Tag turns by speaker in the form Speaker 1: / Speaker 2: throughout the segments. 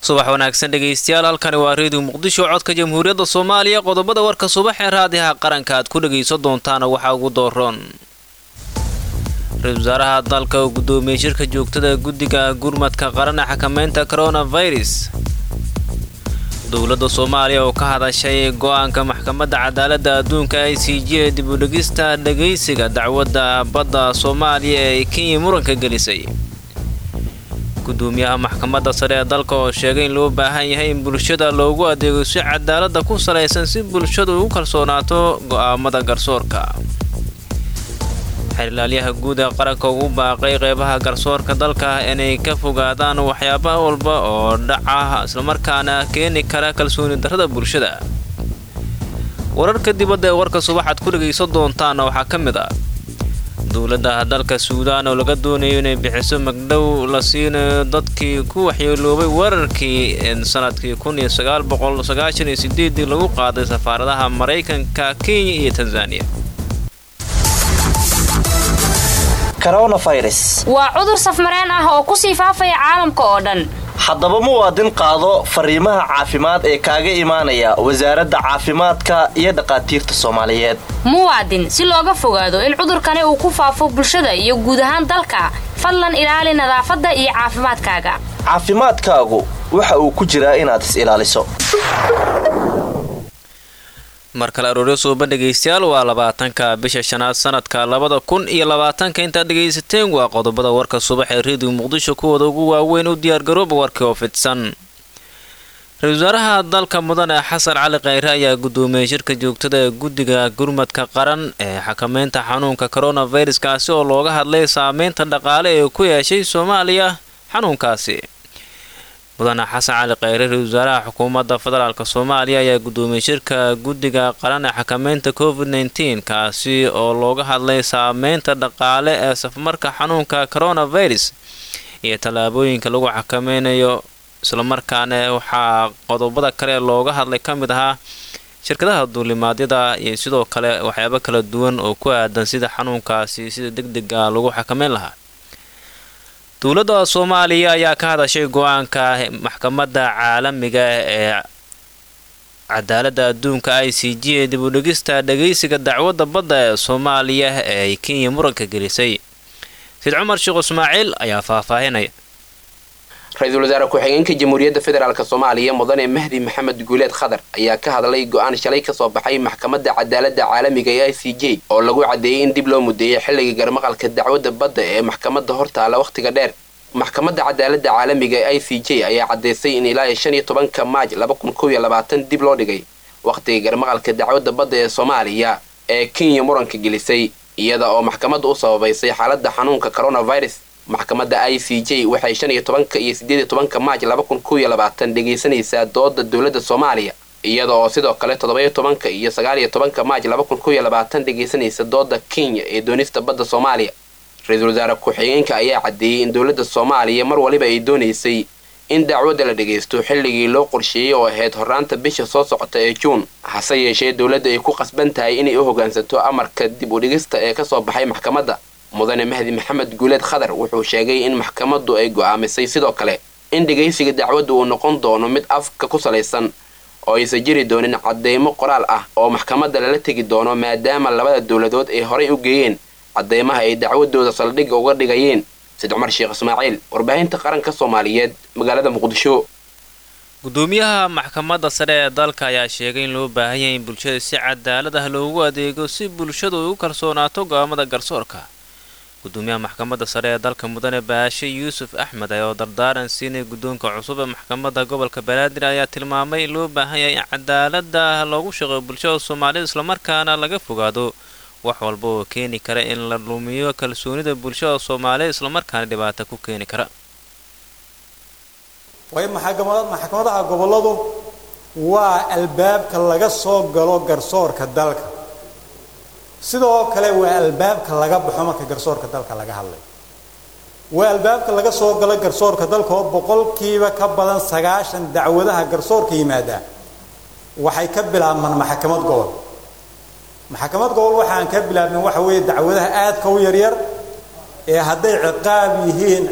Speaker 1: subax wanaagsan dhegaystayaal halkani waa reediyo muqdisho codka jamhuuriyadda soomaaliya qodobada warka subax ee raadiyaha qaranka aad ku dhagaysan doontaana waxaa ugu dooroon ra-isul wasaaraha dalka oo guddoomiyey shirka joogtada guddiga gurmadka qaran ee xakameynta coronavirus dowladda soomaaliya oo ka hadashay go-aanka maxkamadda cadaaladda adduunka i c j ee dib u dhegista dhagaysiga dacwadda badda soomaaliya ee kenya muranka gelisay gudoomiyaha maxkamadda sare ee dalka oo sheegay in loo baahan yahay in bulshada loogu adeego si cadaaladda ku salaysan si bulshadu ugu kalsoonaato go'aamada garsoorka xerilaalyaha guud ee qaranka ugu baaqay qeybaha garsoorka dalka inay ka fogaadaan waxyaaba walba oo dhaca islamarkaana keeni kara kalsooni darrada bulshada wararka dibadda ee warka subaxaad ku dhagaysan doontaana waxaa ka mid ah dowladda dalka suudaan oo laga doonayo inay bixiso magdhow la siinayo dadkii ku waxyeeloobay weerarkii sanadkii kun iyo sagaal boqol sagaashan iyo sideedii lagu qaaday safaaradaha maraykanka kenya iyo tanzaniya
Speaker 2: waa cudur safmareen ah oo ku sii faafaya caalamka oo dhan
Speaker 3: haddaba muwaadin qaado fariimaha caafimaad ee kaaga imaanaya wasaaradda caafimaadka iyo dhaqaatiirta soomaaliyeed
Speaker 2: muwaadin si looga fogaado in cudurkani uu ku faafo bulshada iyo guud ahaan dalka fadlan ilaali nadaafadda iyo caafimaadkaaga
Speaker 3: caafimaadkaagu waxa uu ku jiraa inaad is ilaaliso
Speaker 1: mar kale arooryo suuba dhegaystayaal waa labaatanka bisha shanaad sanadka labada kun iyo labaatanka intaad dhegaysateen waa qodobada warka subax ee reediyo muqdisho kuwooda ugu waaweyn u diyaargarooba warkii oo fidsan ra-isul wasaaraha dalka mudane xasan cali kheyre ayaa gudoomiyey shirka joogtada ee guddiga gurmadka qaran ee xakameynta xanuunka coronavirus kaasi oo looga hadlay saameynta dhaqaale ee ku yeeshay soomaaliya xanuunkaasi mudane xasan cali kheyre ra-isul wasaaraha xukuumadda federaalk soomaaliya ayaa gudoomiyey shirka guddiga qaran ee xakameynta covid nteen kaasi oo looga hadlay saameynta dhaqaale ee safmarka xanuunka coronavirus iyo tallaabooyinka lagu xakameynayo islamarkaana waxaa qodobada kale looga hadlay ka mid ahaa shirkadaha duulimaadyada iyo sidoo kale waxyaabo kala duwan oo ku aadan sida xanuunkaasi sida deg dega lagu xakameyn lahaa dowladda soomaaliya ayaa ka hadashay go-aanka maxkamadda caalamiga ee cadaaladda adduunka i c j ee dib u dhegista dhagaysiga dacwadda badda ee soomaaliya ee ay kenya muranka gelisay sid cumar sheekh ismaaciil ayaa faahfaahinaya
Speaker 4: ra-iisul wasaare ku-xigeenka jamhuuriyadda federaalk soomaaliya mudane mahdi maxamed guuleed khadar ayaa ka hadlay go-aan shalay kasoo baxay maxkamadda cadaaladda caalamiga ee i c j oo lagu caddeeyey in dib loo mudeeyay xilliga garmaqalka dacwadda badda ee maxkamadda hortaala wakhtiga dheer maxkamadda cadaaladda caalamiga ee i c j ayaa caddaysay in ilaa iyo shan iyo tobanka maaj laba kun kow iyo labaatan dib loo dhigay wakhtiga garmaqalka dacwadda badda ee soomaaliya ee kenya muranka gelisay iyada oo maxkamadda u sababaysay xaaladda xanuunka coronavirus maxkamadda i c j waxay shan iyo tobanka iyo siddeed iyo tobanka maaj laba kun kow iyo labaatan dhegaysanaysaa dooda dowladda soomaaliya iyada oo sidoo kale toddoba-iyo tobanka iyo sagaal iyo tobanka maaj laba kun kow iyo labaatan dhegaysanaysa dooda kenya ee doonista badda soomaaliya ra-iisul wasaare ku-xigeenka ayaa caddeeyey in dowladda soomaaliya mar waliba ay doonaysay in dacwadda la dhagaysto xilligii loo qorsheeyey oo ahayd horraanta bisha soo socota ee juun hase yeeshee dowladda ay ku qasban tahay inay u hoggaansato amarka dib u dhigista ee kasoo baxay maxkamadda mudane mahdi maxamed guuleed khadar wuxuu sheegay in maxkamaddu ay go'aamisay sidoo kale in dhegaysiga dacwadda uu noqon doono mid afka ku salaysan oo aysan jiri doonin caddeymo qoraal ah oo maxkamadda lala tegi doono maadaama labada dowladood ay horay u geeyeen caddeymaha ay dacwadooda saldhigga uga dhigayeen sid cumar sheekh ismaaciil warbaahinta qaranka soomaaliyeed magaalada muqdisho
Speaker 1: gudoomiyaha maxkamadda sare ee dalka ayaa sheegay in loo baahan yahay in bulshada si cadaalad ah loogu adeego si bulshadu ay u kalsoonaato go'aamada garsoorka gudoomiyaha maxkamadda sare ee dalka mudane baashe yuusuf axmed oo dardaaran siinay guddoonka cusub ee maxkamadda gobolka banaadir ayaa tilmaamay in loo baahan yahay in cadaalada loogu shaqeeyo bulshada soomaalida islamarkaana laga fogaado wax walba oo keeni kara in la lumiyo kalsoonida bulshada soomaaliya islamarkaana dhibaato ku keeni kara
Speaker 5: waayo maxkamadaha gobolladu waa albaabka laga soo galo garsoorka dalka sidoo kale waa albaabka laga baxo marka garsoorka dalka laga hadlay waa albaabka laga soo galo garsoorka dalka oo boqolkiiba ka badan sagaashan dacwadaha garsoorka yimaada waxay ka bilaabmaan maxkamad gobol maxkamad gobol waxaan ka bilaabnay waxa weeye dacwadaha aadka u yaryar ee hadday ciqaab yihiin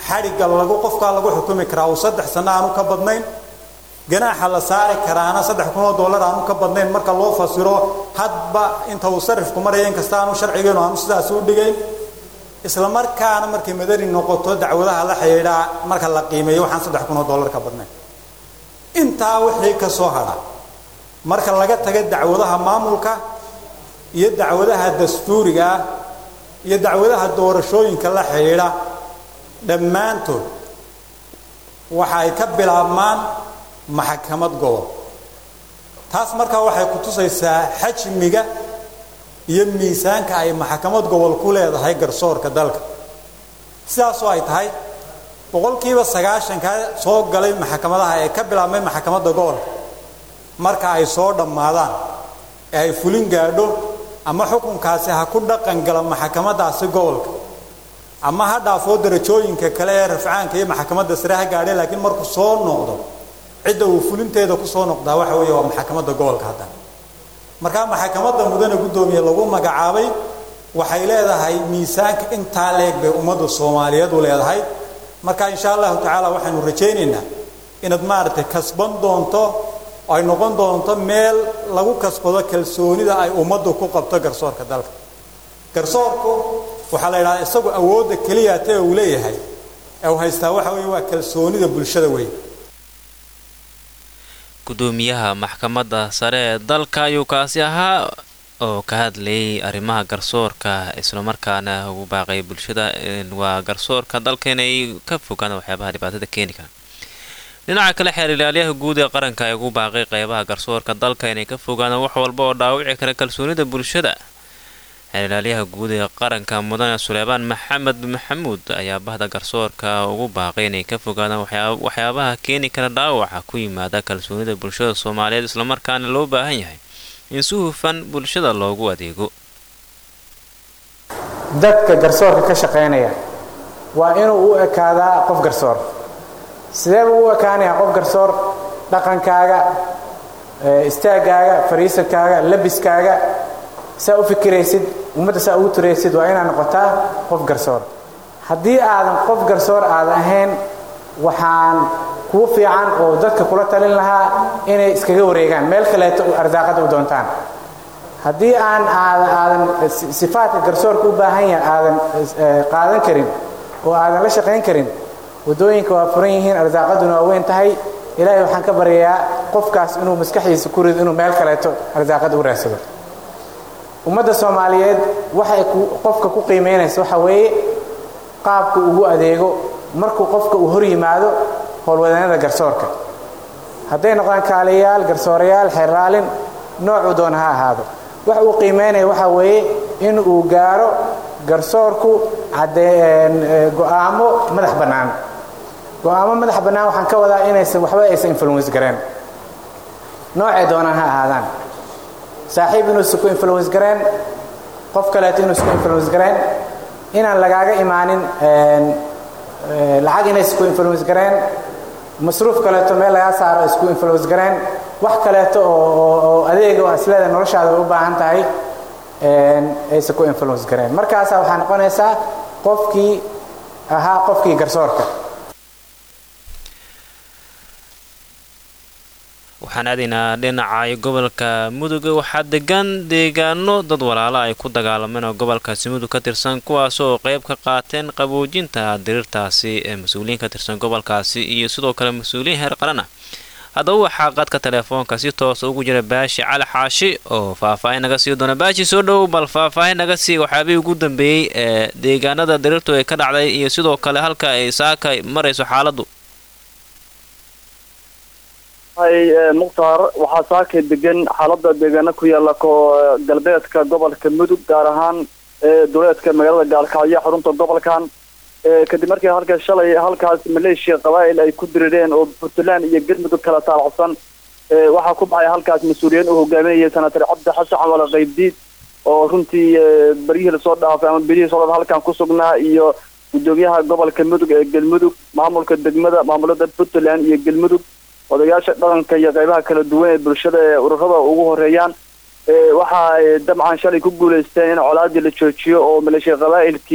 Speaker 5: xadhigga lagu qofkaa lagu xukumi karaa uu saddex sanno aanu ka badnayn ganaaxa la saari karaana saddex kun oo dollar aanu ka badnayn marka loo fasiro hadba inta uu sarifku maraya inkasta aanu sharcigeenu aanu sidaas u dhigayn isla markaana markay madani noqoto dacwadaha la xidhiidhaa marka la qiimeeyo waxaan saddex kun oo dollar ka badnayn intaa wixii ka soo hadha marka laga taga dacwadaha maamulka iyo dacwadaha dastuuriga ah iyo dacwadaha doorashooyinka la xidhiidha dhammaantood waxa ay ka bilaabmaan maxkamad gobol taas markaa waxay ku tusaysaa xajmiga iyo miisaanka ay maxkamad gobol ku leedahay garsoorka dalka sidaasoo ay tahay boqolkiiba sagaashanka soo galay maxkamadaha ee ka bilaabmay maxkamadda gobolka marka ay soo dhammaadaan ee ay fulin gaadho ama xukunkaasi ha ku dhaqan gala maxkamadaasi gobolka ama ha dhaafoo darajooyinka kale ee rafcaanka iyo maxkamadda sare ha gaadhe laakiin markuu soo noqdo cidda uu fulinteeda ku soo noqdaa waxa weeye waa maxkamadda gobolka haddana markaa maxkamadda mudane guddoomiye lagu magacaabay waxay leedahay miisaanka intaa leeg bay ummadda soomaaliyeed u leedahay marka insha allahu tacaala waxaanu rajaynaynaa inaad maaragtay kasban doonto ay noqon doonto meel lagu kasbado kalsoonida ay ummaddu ku qabto garsoorka dalka garsoorku waxaa la yidhahdaa isagu awoodda keliya tee uu leeyahay ee uu haystaa waxa weeye waa kalsoonida bulshada weyn
Speaker 1: gudoomiyaha maxkamadda sare ee dalka ayuu kaasi ahaa oo ka hadlayay arrimaha garsoorka islamarkaana ugu baaqay bulshada waa garsoorka dalka inay ka fogaan waxyaabaha dhibaatada keeni kara dhinaca kale xeer ilaalyaha guud ee qaranka ay ugu baaqay qeybaha garsoorka dalka inay ka fogaadaan wax walba oo dhaawici kara kalsoonida bulshada xeer ilaalyaha guud ee qaranka mudane suleymaan maxamed maxamuud ayaa bahda garsoorka ugu baaqay inay ka fogaadaan waxyaabaha keeni kara dhaawaca ku yimaada kalsoonida bulshada soomaaliyeed islamarkaana loo baahan yahay in si hufan bulshada loogu adeego
Speaker 6: dadka garsoorka ka shaqaynaya waa inuu u ekaadaa qof garsoor sidee buu u ekaanayaa qof garsoor dhaqankaaga istaagaaga fariisankaaga labiskaaga saa u fikiraysid ummadda saa ugu turaysid waa inaad noqotaa qof garsoor haddii aadan qof garsoor aadan ahayn waxaan kuu fiican oo dadka kula talin lahaa inay iskaga wareegaan meel kaleeto arsaaqada u doontaan haddii aan aadan aadan sifaadka garsoorka u baahan yahay aadan qaadan karin oo aadan la shaqayn karin waddooyinka waa furan yihiin arsaaqaduna waa weyn tahay ilaahay waxaan ka baryayaa qofkaas inuu maskaxdiisa ku rido inuu meel kaleeto arsaaqada u raadsado ummadda soomaaliyeed waxay qofka ku qiimaynaysa waxa weeye qaabka ugu adeego markuu qofka uu hor yimaado howlwadaanada garsoorka hadday noqdaan kaaliyayaal garsoorayaal xeerlaalin noocuu doona ha ahaado wax uu qiimaynaya waxa weeye in uu gaaro garsoorku go'aamo madax bannaan go'aamo madax bannaan waxaan ka wadaa inaysan waxba aysan influence gareen noocay doonaan ha ahaadaan saaxiib inuusan ku influence gareen qof kaleeto inuusan ku influence gareen inaan lagaaga imaanin lacag inaysan ku influence gareen masruuf kaleeto meel lagaa saaro isku influence gareen wax kaleeto oo adeega oo isleeda noloshaada u baahan tahay aysan ku influence gareen markaasaa waxaa noqonaysaa qofkii ahaa qofkii garsoorka
Speaker 1: waxaan aadaynaa dhinaca gobolka mudug waxaa degan deegaano dad walaalo ay ku dagaalameen oo gobolkaasi mudug ka tirsan kuwaas oo qeyb ka qaateen qaboojinta diriirtaasi ee mas-uuliyiin ka tirsan gobolkaasi iyo sidoo kale mas-uuliyiin heer qaran ah haddaba waxaa qadka teleefoonka si toosa ugu jira baashi cali xaashi oo faahfaahin naga sii doona baashi soo dhow bal faahfaahin naga sii waxyaabihii ugu dambeeyey ee deegaanada diriirtu ay ka dhacday iyo sidoo kale halka ay saaka marayso xaaladdu
Speaker 7: hay mukhtaar waxaa saakay degan xaalada deegaano ku yaala ko galbeedka gobolka mudug gaar ahaan duleedka magaalada gaalkacyo xarunta gobolkan kadib markii halka shalay halkaas maleeshiya qabaa'il ay ku dirireen oo puntland iyo galmudug kala taalacsan waxaa ku baxay halkaas mas-uuliyiin uu hogaaminayay senator cabdi xasan xamale qaybdiid oo runtii beryihii lasoo dhaafay ama berihii soo dhaafay halkan ku sugnaa iyo gudoomiyaha gobolka mudug ee galmudug maamulka degmada maamulada puntland iyo galmudug odayaasha dhaqanka iyo qeybaha kala duwan ee bulshada ee ururada ugu horeeyaan waxa ay dabcan shalay ku guuleysteen in colaadii la joojiyo oo maleeshiya qabaa'ilkii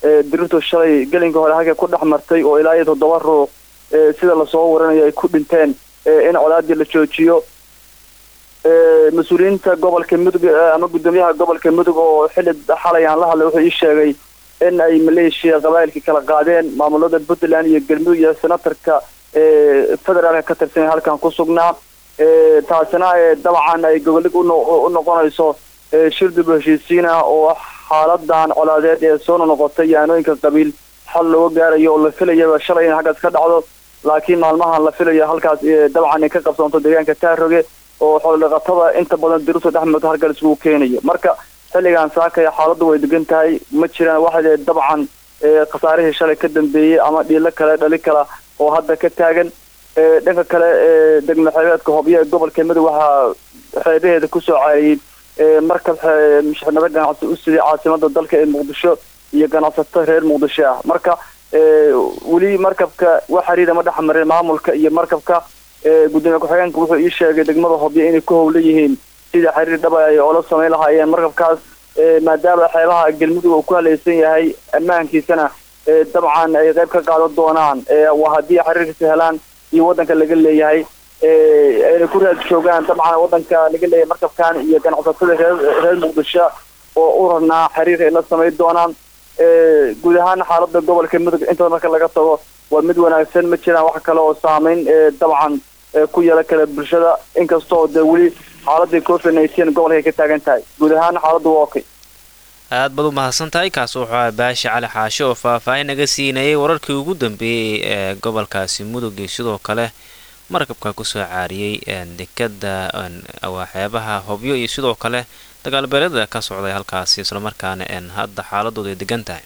Speaker 7: dirirtu shalay gelinka hore halkay ku dhex martay oo ilaa iyo toddoba ruux sida lasoo waranayo ay ku dhinteen in colaadii la joojiyo mas-uuliyiinta gobolka mudug ama guddoomiyaha gobolka mudug oo xili xalay aan la hadlay wuxuu ii sheegay in ay maleeshiya qabaa'ilkii kala qaadeen maamulada puntland iyo galmudug iyo senatarka federaalka ka tirsan halkan ku sugnaa taasina dabcan ay gobolig u noqonayso shir dib heshiisiin ah oo xaaladan colaadeed ee soo noqotay yaanooyinka qabiil xal looga gaarayo oo la filayaba shalay in halkaas ka dhacdo laakiin maalmahan la filayo halkaas dabcan ay ka qabsoonto deegaanka taaroge oo xoolodhaqatada inta badan dirutu dhex marto halkan isugu keenayo marka xilligan saakaya xaaladdu way degan tahay ma jiraan waxa dabcan khasaarihii shalay ka dambeeyey ama dhiilo kale dhali kala oo hadda ka taagan dhanka kale degmo xeebeedka hobyo ee gobolka mudug waxaa xeebaheeda kusoo caariyey markab mushixnado ganacsi u siday caasimada dalka ee muqdisho iyo ganacsato reer muqdisho ah marka weli markabka wax xiriira ma dhex marin maamulka iyo markabka gudoomiye ku-xigeenka wuxuu ii sheegay degmada hobyo inay ku howlan yihiin sidai xiriir dhaba ay oola samayn lahaayeen markabkaas maadaama xeebaha galmudug uu ku halaysan yahay ammaankiisana dabcan ay qayb ka qaadan doonaan waa haddii xiriirkiisa helaan iyo waddanka laga leeyahay ayna ku raad joogaan dabcan waddanka laga leeyahay markabkan iyo ganacsatada reer reer muqdisho oo u rarnaa xiriir ay la samayn doonaan guud ahaan xaalada gobolka mudug intada marka laga tago waa mid wanaagsan ma jiraan wax kale oo saameyn dabcan ku yeelan kara bulshada inkastoo dee weli xaaladii covid nineteen gobolka ay ka taagan tahay guud ahaan xaaladdu waa okay
Speaker 1: aad baad u mahadsan tahay kaas wuxuu aha baashi cali xaashe oo faahfaahin naga siinayay wararkii ugu dambeeyey ee gobolkaasi mudug iyo sidoo kale markabka kusoo caariyey dekada waxyaabaha hobyo iyo sidoo kale dagaalbeelada ka socday halkaasi islamarkaana hadda xaaladoodu ay degan tahay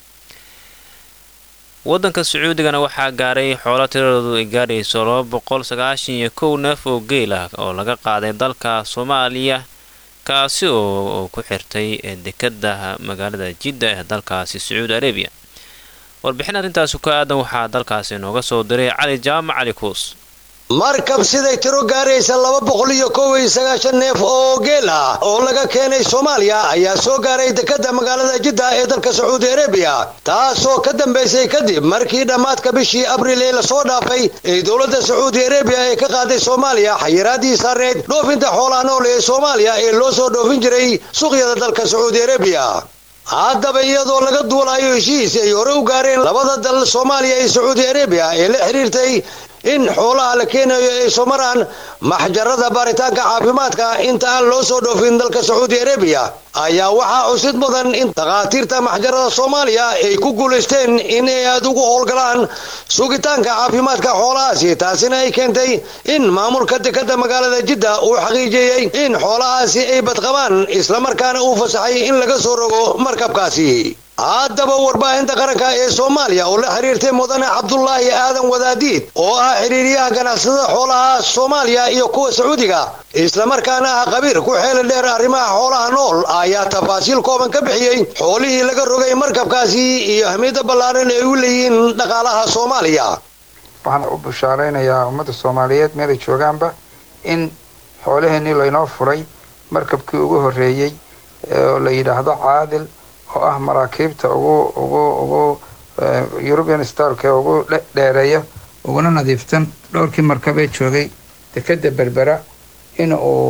Speaker 1: wadanka sacuudigana waxaa gaaray xoolo tiradoodu ay gaadhayso laba boqol sagaashan iyo kow neef oo geel ah oo laga qaaday dalka soomaaliya kaasi oo ku xirtay dekada magaalada jidda ee dalkaasi sacuudi arabiya warbixin arrintaasi ku aadan waxaa dalkaasi nooga soo diray cali jaamac cali kuus
Speaker 8: markab siday tiro gaaraysa laba boqol iyo kow iyo sagaashan neef oo geel ah oo laga keenay soomaaliya ayaa soo gaaray dekadda magaalada jidda ee dalka sacuudi arabiya taasoo ka dambaysay kadib markii dhammaadka bishii abriil ee lasoo dhaafay ee dowladda sacuudi arabiya ee ka qaaday soomaaliya xayiraadii saareed dhoofinta xoolaha nool ee soomaaliya ee loo soo dhoofin jiray suuqyada dalka sacuudi arabiya haddaba iyadoo laga duulayo heshiis ay hore u gaareen labada dal soomaaliya iyo sacuudi arabiya ee la xiriirtay in xoolaha la keenayo ay soo maraan maxjarada baaritaanka caafimaadka inta aan loo soo dhoofin dalka sacuudi arabiya ayaa waxaa cusid mudan in dhakhaatiirta maxjarada soomaaliya ay ku guulaysteen in ay aada ugu howlgalaan sugitaanka caafimaadka xoolahaasi taasina ay keentay in maamulka dekadda magaalada jidda uu xaqiijiyey in xoolahaasi ay badqabaan islamarkaana uu fasaxay in laga soo rogo markabkaasi haddaba warbaahinta qaranka ee soomaaliya oo la xiriirtay mudane cabdulaahi aadan wadaadiid oo ah xiriiriyaha ganacsatada xoolaha soomaaliya iyo kuwa sacuudiga islamarkaana ah qabiir ku xeeli dheer arrimaha xoolaha nool ayaa tafaasiil kooban ka bixiyey xoolihii laga rogay markabkaasi iyo ahmiyadda ballaaran ay u leeyihiin dhaqaalaha soomaaliya
Speaker 9: waxaan u bushaaraynayaa ummadda soomaaliyeed meelay joogaanba in xoolaheenii laynoo furay markabkii ugu horreeyey oo la yidhaahdo caadil oo ah maraakiibta ugu ugu ugu european starka ugu dheereeya uguna nadiiftan dhowrkii markabee joogay dekeda berbera in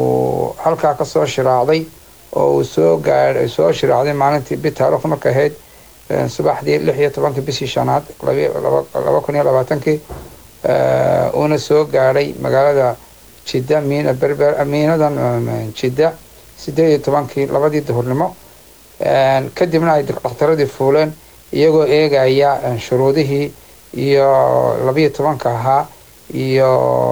Speaker 9: uu halkaa kasoo shiraacday oo uu soo gaadh soo shiraacday maalintii bi taarikhdu marka ahayd subaxdii lix iyo tobankii bishii shanaad laba kun iyo labaatankii uuna soo gaadhay magaalada jidda miina berber miinadan jidda sideed iyo tobankii labadii duhurnimo kadibna ay dhakhtaradii fuuleen iyagoo eegaya shuruudihii iyo labiyo tobanka ahaa iyo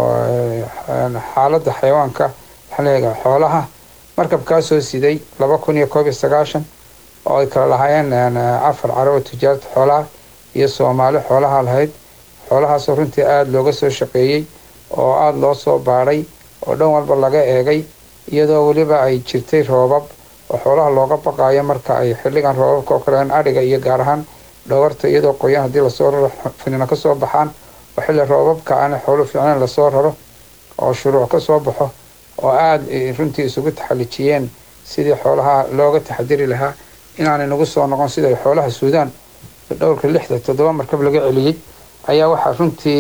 Speaker 9: xaaladda xayawaanka waxaa leeyahay xoolaha markabkaasoo siday laba kun iyo koob iyo sagaashan oo ay kala lahaayeen afar caro oo tijaarta xoolaha iyo soomaali xoolaha lahayd xoolahaasoo runtii aada looga soo shaqeeyey oo aada loo soo baadhay oo dhan walba laga eegay iyadoo weliba ay jirtay roobab oo xoolaha looga baqaayo marka ay xilligan roobabka oo kale adhiga iyo gaar ahaan dhawarta iyadoo qoyan haddii lasoo raro finina kasoo baxaan oo xilli roobabka aan xoolo fiicneen lasoo raro oo shuruuc kasoo baxo oo aada runtii isugu taxalijiyeen sidii xoolaha looga taxadiri lahaa inaanay nagu soo noqon sida xoolaha suudaan dhowrka lixda toddoba markab laga celiyey ayaa waxaa runtii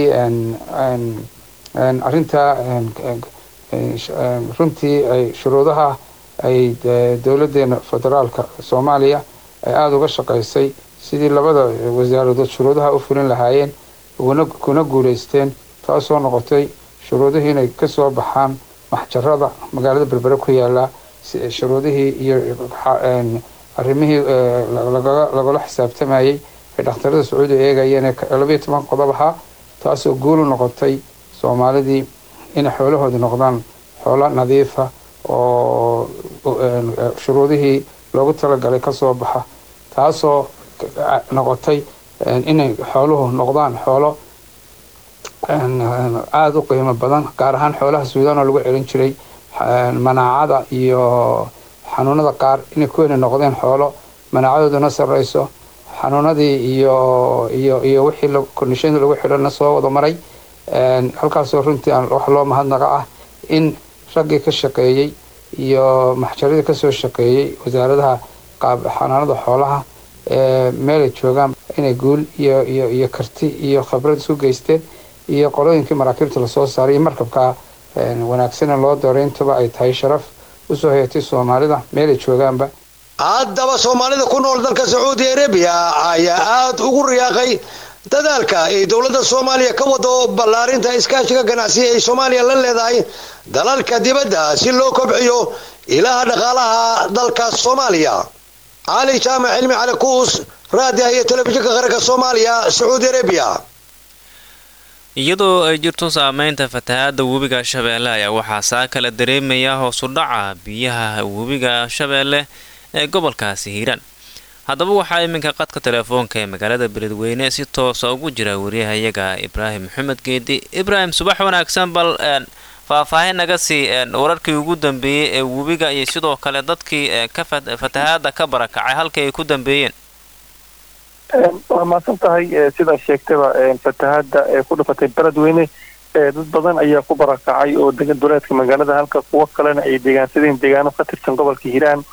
Speaker 9: arintaa runtii ay shuruudaha ay dowladeena federaalka soomaaliya ay aada uga shaqaysay sidii labada wasaaradood shuruudaha u fulin lahaayeen kuna guuleysteen taasoo noqotay shuruudihii inay kasoo baxaan maxjarada magaalada berbere ku yaala shuruudihii iyo arrimihii lagala xisaabtamayey ay dhakhtarada sacuudiga eegayeen labayo toban qodob ahaa taasoo guulu noqotay soomaalidii inay xoolahoodi noqdaan xoolo nadiifa oo shuruudihii loogu talagalay kasoo baxa taasoo noqotay inay xooluhu noqdaan xoolo aada u qiimo badan gaar ahaan xoolaha suudaan oo lagu celin jiray manaacada iyo xanuunada qaar inay kuweyna noqdeen xoolo manaacadooduna sarreyso xanuunadii iyo iyo iyo wixii kondishonada lagu xidhana soo wada maray halkaasoo runtii wax loo mahadnaqa ah in raggii ka shaqeeyey iyo maxjaradii kasoo shaqeeyey wasaaradaha xanaanada xoolaha meelay joogaan inay guul iyo iyo iyo karti iyo khibrad isu geysteen iyo qolooyinkii maraakiibta lasoo saaray iyo markabka wanaagsana loo dooreyntuba ay tahay sharaf usoo hayatay soomaalida meelay joogaanba
Speaker 8: haddaba soomaalida ku nool dalka sacuudi arabiya ayaa aada ugu riyaaqay dadaalka ay dowladda soomaaliya ka wado ballaarinta iskaashiga ganacsiga ay soomaaliya la leedahay dalalka dibadda si loo kobciyo ilaha dhaqaalaha dalka soomaaliya cali jaamac cilmi cali kuus raadiah iyo telefishinka qaranka soomaaliya sacuudi arabiya
Speaker 1: iyadoo ay jirto saameynta fatahaada webiga shabeelle ayaa waxaa saa kala dareemaya hoosu dhaca biyaha webiga shabeelle ee gobolkaasi hiiraan haddaba waxaa iminka qadka telefoonka ee magaalada beledweyne si toosa ugu jira wariyahayaga ibraahim maxamed geedi ibraahim subax wanaagsan bal faahfaahin naga sii wararkii ugu dambeeyey ee webiga iyo sidoo kale dadkii ka fatahaada ka barakacay halkii ay ku dambeeyeen
Speaker 10: waa mahadsan tahay sidaa sheegtaba fatahaada ee ku dhifatay beledweyne dad badan ayaa ku barakacay oo degan duleedka magaalada halka kuwo kalena ay deegaansadeen deegaano ka tirsan gobolka hiiraan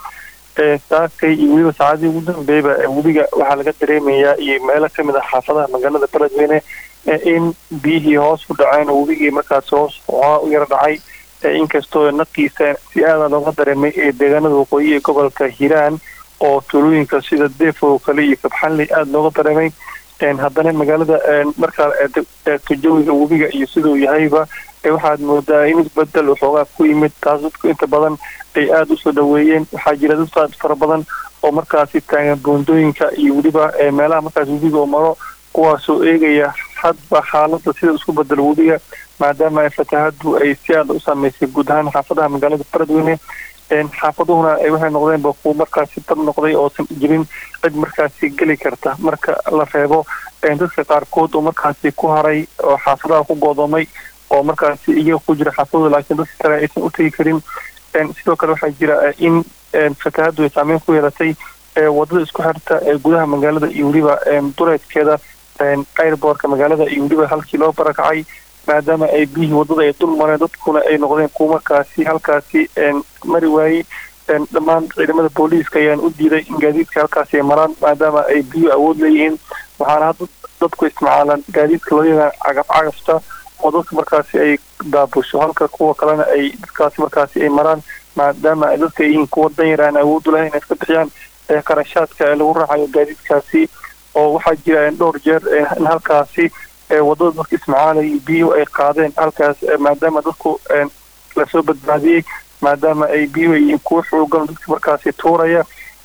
Speaker 10: saakay iyo weliba saacadii ugu dambeeyba webiga waxaa laga dareemayaa iyo meelo kamid ah xaafadaha magaalada beledweyne in biyihii hoos u dhaceen oo webigii markaas hoos u yaro dhacay inkastoo naqiisa si aada looga dareemay ee deegaanada waqooyi ee gobolka hiiraan oo tuulooyinka sida defo kale iyo kabxanley aada looga dareemay haddana magaalada markaa eegto jawiga webiga iyo siduu yahayba waxaad moodaa in isbedel waxoogaa ku yimid taas dadku inta badan ay aada usoo dhaweeyeen waxaa jira dad aad fara badan oo markaasi taagan boondooyinka iyo weliba meelaha markaas webiga oo maro kuwaasoo eegaya hadba xaalada sida isku bedelo webiga maadaama fatahadu ay si aada u saameysay guud ahaan xaafadaha magaalada beledweyne xaafaduhuna waxay noqdeenba kuwa markaasi dab noqday oosan jirin cid markaasi geli karta marka la reebo dadka qaarkood oo markaasi ku haray oo xaafadaha ku goodoomay oo markaasi iyaga ku jira xaafadooda laakiin dadka kale aysan u tegi karin sidoo kale waxaa jira in fatahadu ay saameyn ku yeelatay wadada isku xirta ee gudaha magaalada iyo weliba duleedkeeda airboortka magaalada iyo weliba halkii loo barakacay maadaama ay biyihii wadada ay dul mareen dadkuna ay noqdeen kuwa markaasi halkaasi mari waayey dhammaan ciidamada booliiska ayaan u diiday in gaadiidka halkaasi ay maraan maadaama ay biyu awood leeyihiin waxaana hadda dadku isticmaalaan gaadiidka loo yaqaan cagaf cagafta oo dadka markaasi ay daabusho halka kuwa kalena ay dadkaasi markaasi ay maraan maadaama ay dadka yihiin kuwa danyar aan awood u lahayn inay iska bixiyaan qarashaadka ee lagu raacayo gaadiidkaasi oo waxaa jira dhowr jeer in halkaasi wadada dadka ismacaalay biyuhu ay qaadeen halkaas maadaama dadku lasoo badbaadiyey maadaama ay biyuhu yihiin kuwa xoogan dadka markaasi tuuraya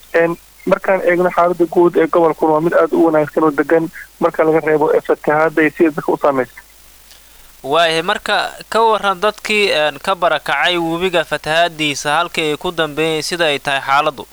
Speaker 10: markaan eegno xaalada guud ee gobolkuna waa mid aada u wanaagsan oo degan marka laga reebo fatahaada iyo sida dadka u saamaysa
Speaker 1: waayahay marka ka waran dadkii ka barakacay webiga fatahaadiisa halkii ay ku dambeeyeen sida ay tahay xaaladu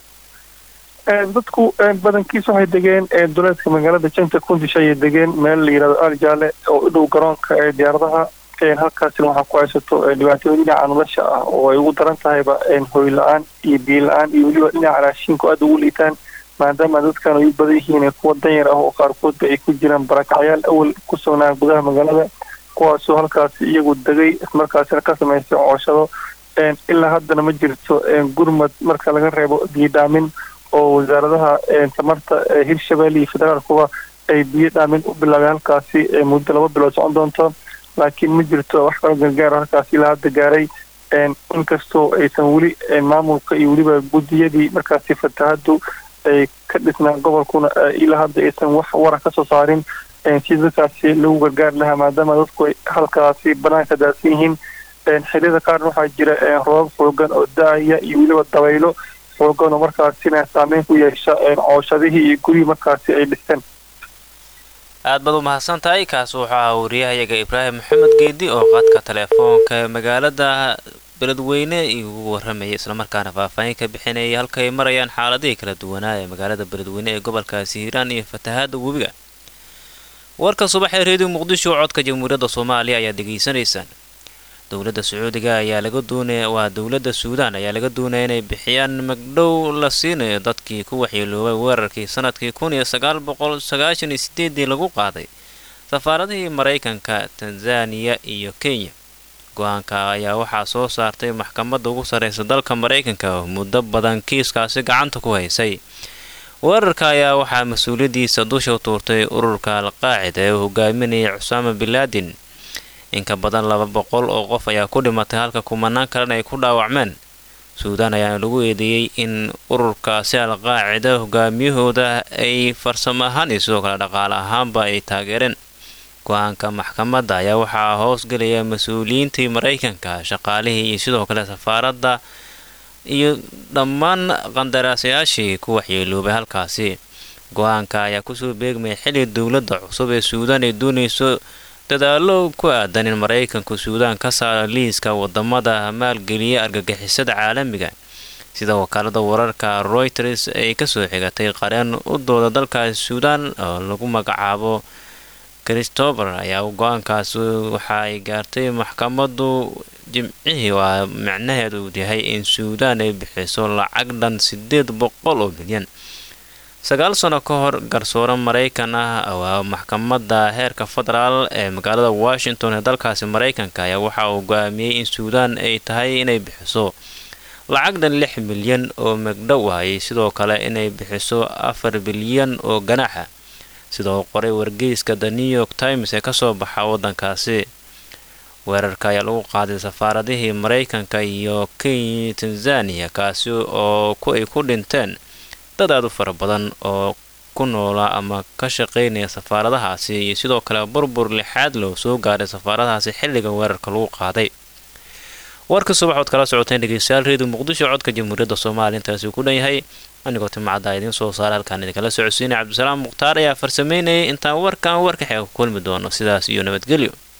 Speaker 10: dadku badankiis waxay degeen duleedka magaalada janta kundish ayay degeen meel la yihahdo aljaale oo u dhow garoonka ee diyaaradaha halkaasina waxaa ku haysato dhibaatooyin dhinaca nolosha ah oo ay ugu daran tahayba hoy la-aan iyo biyo la-aan iyo weliba dhinaca raashiinku aada ugu liitaan maadaama dadkan ay u badan yihiin kuwa danyar ah oo qaarkoodba ay ku jiraan barakacyaal awal ku sugnaa gudaha magaalada kuwaasoo halkaasi iyagu degay ismarkaasina ka samaystay cooshado ilaa haddana ma jirto gurmad marka laga reebo biidhaamin oo wasaaradaha tamarta hirshabelle iyo federaalkuba ay biyo dhaamin u bilaabeen halkaasi muddo laba bilood socon doonto laakiin ma jirto wax kaloo gargaar halkaasi ilaa hadda gaaray inkastoo aysan weli maamulka iyo weliba guddiyadii markaasi fatahadu ay ka dhisnaan gobolkuna ilaa hadda aysan wax wara kasoo saarin si dadkaasi lagu gargaar lahaa maadaama dadku ay halkaasi banaanka daadsan yihiin xiliyada qaarna waxaa jira roobab xoogan oo da-aya iyo weliba dabaylo xoogan oo markaasina saameyn ku yeesha cooshadihii iyo gurihii markaasi ay dhisteen
Speaker 1: aad baad u mahadsan tahay kaas wuxuu ahaa wariyahayaga ibraahim maxamed geedi oo qadka teleefoonka magaalada beledweyne igu waramayay islamarkaana faahfaahin ka bixinayay halka ay marayaan xaaladihii kala duwanaa ee magaalada beledweyne ee gobolkaasi hiiraan iyo fatahaada webiga warka subax ee reediyo muqdisho codka jamhuuriyadda soomaaliya ayaad degeysanaysaan dowladda sacuudiga ayaa laga doonaya waa dowladda suudaan ayaa laga doonaya inay bixiyaan magdhow la siinayo dadkii ku waxyeeloobay weerarkii sanadkii kun iyo sagaal boqol sagaashan iyo sideedii lagu qaaday safaaradihii maraykanka tanzaniya iyo kenya go-aanka ayaa waxaa soo saartay maxkamadda ugu sarreysa dalka maraykanka oo muddo badan kiiskaasi gacanta ku haysay weerarka ayaa waxaa mas-uuliyaddiisa dusha u tuurtay ururka al-qaacida ee uu hogaaminayay cusaama bilaadin inka badan laba boqol oo qof ayaa ku dhimatay halka kumanaan kalena ay ku dhaawacmeen suudaan ayaana lagu eedeeyey in ururkaasi al-qaacida hogaamiyahooda ay farsamo ahaan iyo sidoo kale dhaqaale ahaanba ay taageereen go-aanka maxkamadda ayaa waxaa hoosgelaya mas-uuliyiintii maraykanka shaqaalihii iyo sidoo kale safaaradda iyo dhammaan qandaraasayaashii ku waxyeeloobay halkaasi go-aanka ayaa kusoo beegmaya xilli dowladda cusub ee suudaan ay doonayso dadaalo ku aadan in maraykanku suudaan ka saaro liiska wadamada maalgeliya argagixisada caalamiga sida wakaalada wararka royters ay kasoo xigatay qareen u dooda dalkaasi suudaan oo lagu magacaabo christopher ayaa go-aankaas waxa ay gaartay maxkamadu jimcihii waa micnaheedu yahay in suudaan ay bixiso lacag dhan sideed boqol oo milyan sagaal sano ka hor garsoore maraykan ah waa maxkamadda heerka federaal ee magaalada washington ee dalkaasi maraykanka ayaa waxa uu go-aamiyey in suudaan ay tahay inay bixiso lacag dhan lix milyan oo megdhow ahayy sidoo kale inay bixiso afar bilyan oo ganaaxa sidoo qoray wargeyska the new york times ee kasoo baxa waddankaasi weerarka ayaa lagu qaaday safaaradihii maraykanka iyo kenya tanzaniya kaasi oo ay ku dhinteen dad aad u fara badan oo ku noolaa ama ka shaqaynaya safaaradahaasi iyo sidoo kale burbur lixaad loo soo gaaray safaaradahaasi xilliga weerarka lagu qaaday warka subax ood kala socoteen dhegeystayaal reediyo muqdisho codka jamhuuriyadda soomaaliya intaasi ku dhan yahay anigoo timacadda idiin soo saara halkaan idinkala socodsiinay cabdisalaam mukhtaar ayaa farsameynayay intaan warkan warka xeega ku kulmi doono sidaas iyo nabadgelyo